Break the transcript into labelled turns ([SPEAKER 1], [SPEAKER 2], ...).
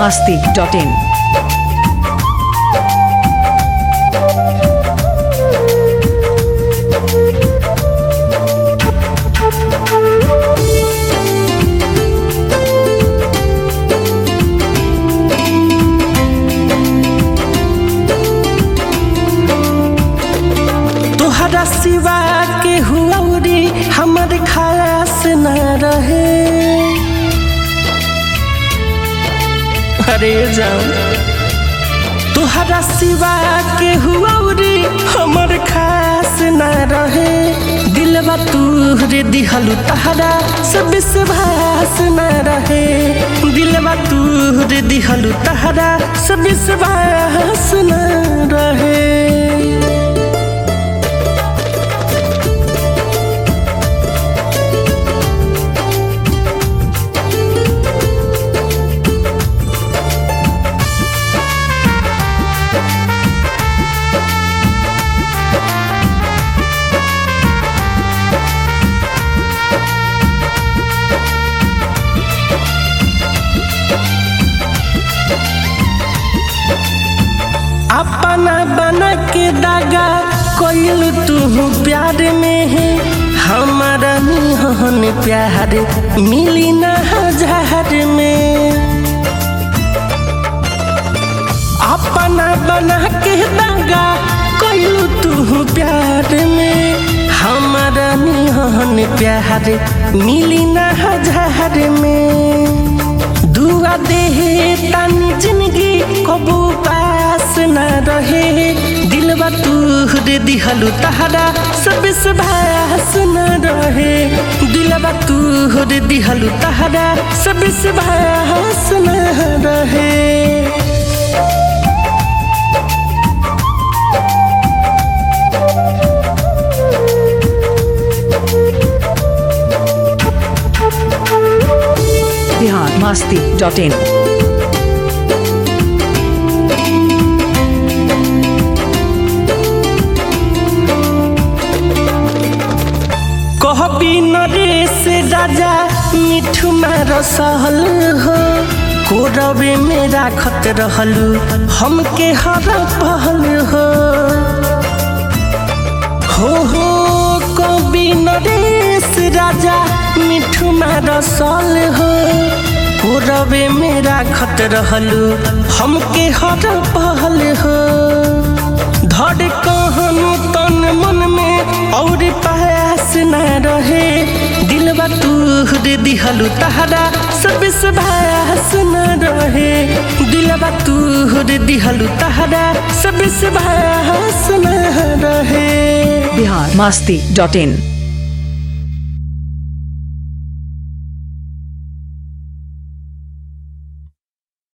[SPEAKER 1] masti.in.
[SPEAKER 2] तोहरा सिवा के हुआरी हमर खास न रहे अरे जाओ तोहरा सिवा के हुआरी हमर खास न रहे दिलवा तूहरे दिहलु तहरा सब विश्वास न रहे दिलवा तूहरे दिहलु तहरा सब विश्वास न रहे अपना बना के दागा कोयल तू प्यार में है हमारा निहन प्यार मिली ना हजार में अपना बना के दागा कोयल तू प्यार में हमारा निहन प्यार मिली ना हजार में दुआ देहे तानी जिंदगी कबू पास न रहे दिलवा तूहरे दिहलु तहरा सब भास न रहे दिलवा तूहरे दिहलु तहरा सब भास न रहे
[SPEAKER 1] Bihar masti.in.
[SPEAKER 2] कहबी नरेश राजा मिठू मार सहल हो कोरबे में राखत रहलू हमके हर पहल हो हो हो कवि नरेश राजा मिठू मार सल हो कोरबे में राखत रहलू हमके हर पहल हो धड़ कहनु तन मन में और पास न रहे दिलवा तूहरे दिहलु तहरा सब भास न रहे दिलवा तूहरे दिहलु तहरा सब भास न रहे
[SPEAKER 1] Bihar masti.in.